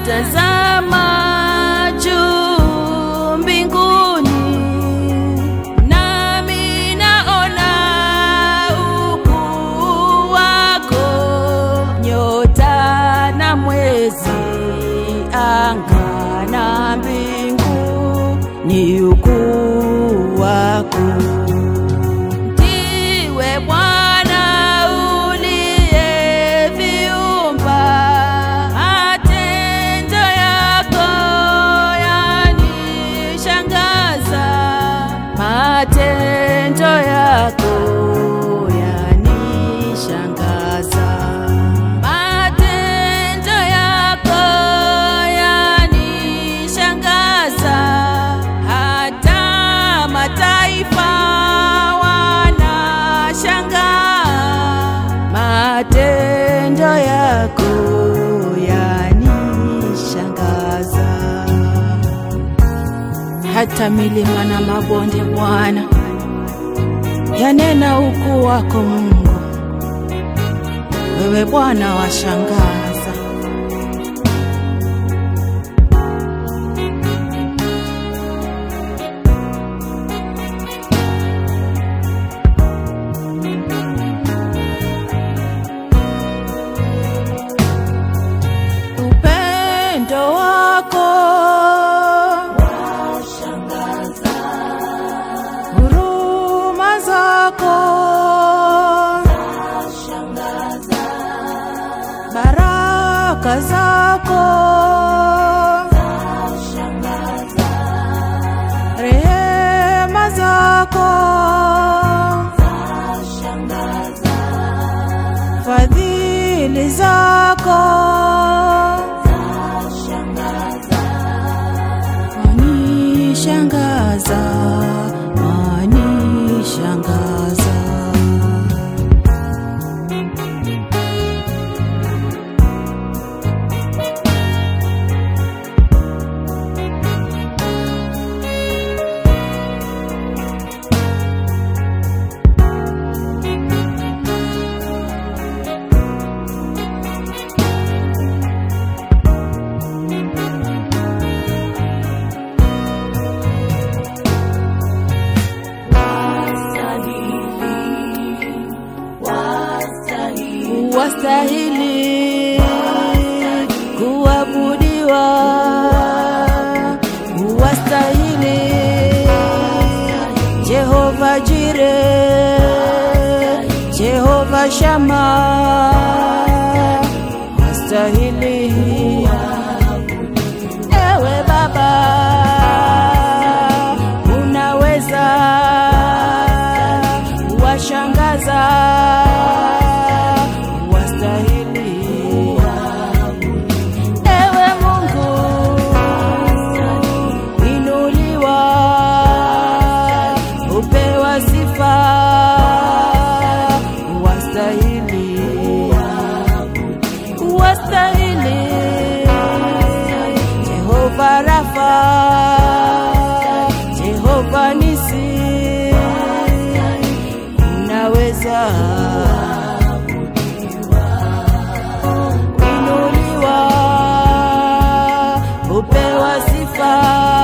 natazama juu mbinguni, nami naona ukuu wako, nyota na mwezi, anga na mbingu, ni ukuu wako. Ndiwe Bwana uliyeviumba, matendo yako yanishangaza, matendo yako yanishangaza, matendo yako yanishangaza, hata mataifa wanashangaa, matendo yako yanishangaza hata milima na mabonde Bwana yanena ukuu wako Mungu. Wewe Bwana washangaza. Upendo wako huruma zako baraka zako rehema zako fadhili zako wanishangaza wanishangaza wastahili kuabudiwa, wastahili Jehova Jire, Jehova Shama, wastahili ewe Baba, unaweza washangaza, wastahili ewe Mungu, inuliwa, upewa sifa, wastahili wastahili Jehova Rafa, Jehova Nisi, unaweza inuliwa, upewa sifa